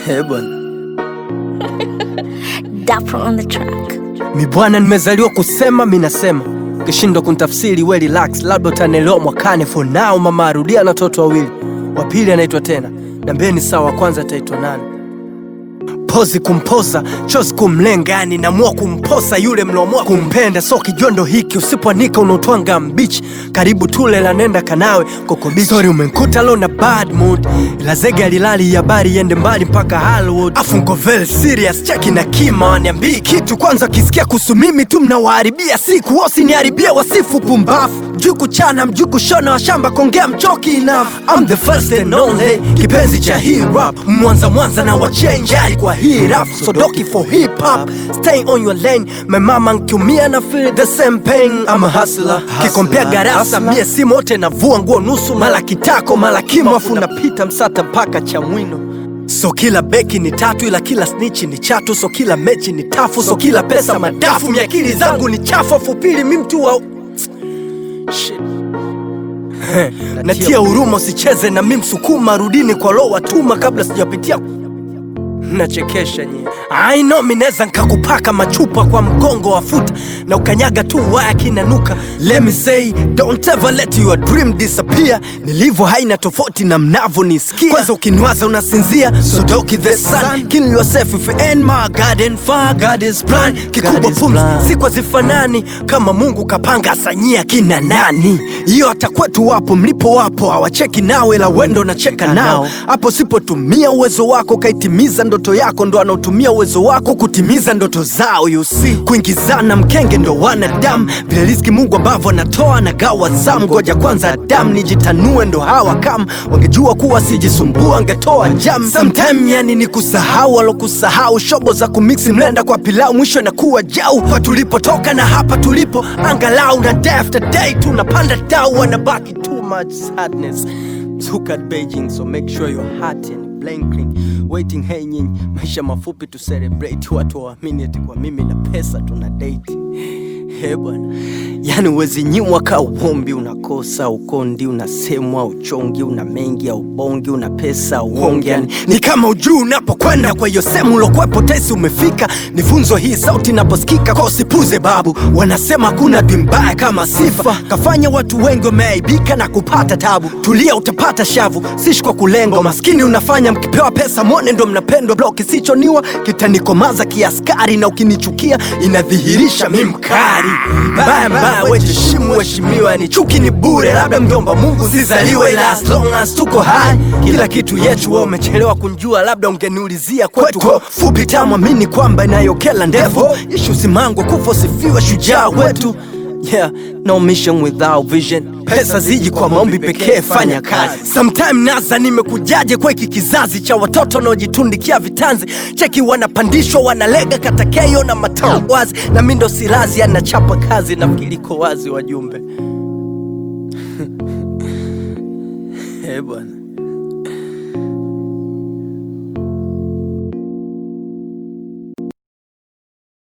Eh bwana, Dapper on the track. mi bwana, nimezaliwa kusema, mi nasema ukishindwa kunitafsiri we relax, labda utanielewa mwakani. For now mama arudia na watoto wawili, wa pili anaitwa tena, nambeni sawa, wa kwanza ataitwa nani? Pozi kumpoza chozi kumlenga, yani namua kumposa yule mlomua kumpenda. So kijondo hiki usipoanika unaotwanga mbichi, karibu tule la nenda kanawe kokobichi. Sorry umenkuta lo na bad mood, ila zege alilali habari iende mbali mpaka Hollywood. Afu nko very serious, cheki na kima waniambii kitu kwanza, kisikia kuhusu mimi tu mnawaharibia siku, wasiniharibia wasifu pumbafu mjuu kuchana mjuu kushona washamba kongea mchoki enough I'm the first and only kipenzi cha hip hop mwanza mwanza na wachenjari kwa hii rap sodoki for hip hop stay on your lane my mama nkiumia na feel the same pain I'm a hustler kikompea garasa mie si mote navua nguo nusu mala kitako mala kimofu napita msata mpaka cha mwino So kila beki ni tatu ila kila snitch ni chatu, so kila mechi ni tafu, so kila pesa madafu. Miakili zangu ni chafu, afu pili mi mtu wa Shit. Natia huruma, usicheze na mi msukuma, rudini kwa lo watuma kabla sijapitia nachekesha nyie. I know mi neza nkakupaka machupa kwa mgongo wa futa na ukanyaga tu waya kinanuka. Let me say don't ever let your dream disappear. Nilivyo haina tofauti na mnavyonisikia. Kwanza ukiniwaza unasinzia, so doki the sun. Kill yourself if you ain't my garden far. God is plan. Kikubwa pumzi siku hazifanani kama Mungu kapanga asanyia kina nani. Hiyo hata kwetu wapo mlipo wapo hawacheki nawe la wendo nacheka nao hapo sipotumia uwezo wako kaitimiza ndoto yako ndo anaotumia uwezo wako kutimiza ndoto zao you see kuingizana mkenge ndo wanadamu vile riziki mungu ambavyo anatoa na gawa zamu ngoja kwanza adamu nijitanue ndo hawa kama wangejua kuwa sijisumbua angetoa jam sometime yani ni kusahau walokusahau shobo za kumiksi mlenda kwa pilau mwisho inakuwa jau kwa tulipotoka na hapa tulipo angalau na day after day tunapanda dau wanabaki too much sadness Look at Beijing, so make sure your heart and blinking waiting. Hey nyinyi, maisha mafupi tu celebrate, watu waamini eti kwa mimi na pesa tuna date. He bwana, yani uwezi nyimwa ka uombi, unakosa ukondi, unasemwa uchongi, una mengi ya ubongi, una pesa uongi, yani ni kama ujuu unapokwenda. Kwa hiyo sehemu ulokwepo tesi umefika, ni funzo hii sauti inaposikika, kwa usipuze babu. Wanasema hakuna dwi mbaya kama sifa, kafanya watu wengi wameaibika na kupata tabu. Tulia utapata shavu, sishi kwa kulengo maskini unafanya mkipewa pesa mwone ndo mnapendwa. Blo kisichoniwa kitanikomaza kiaskari, na ukinichukia inadhihirisha mi mkari mbaya mbaya, wejiheshimu heshimiwa, ni chuki ni bure, labda mjomba Mungu zizaliwe, ila as long as tuko hai kila kitu yetu. Wewe umechelewa kunjua, labda ungeniulizia kwetu fupi tamwamini kwamba inayokela ndefu ishu simangwa kufa sifiwe shujaa wetu Yeah, no mission without vision. Pesa ziji kwa maombi pekee, fanya kazi. Sometime naza nimekujaje kwa hiki kizazi cha watoto wanaojitundikia vitanzi, cheki wanapandishwa wanalega katakeyo na matao wazi, na mi ndo silazi anachapa kazi, nafikiri iko wazi wajumbe. Eh bwana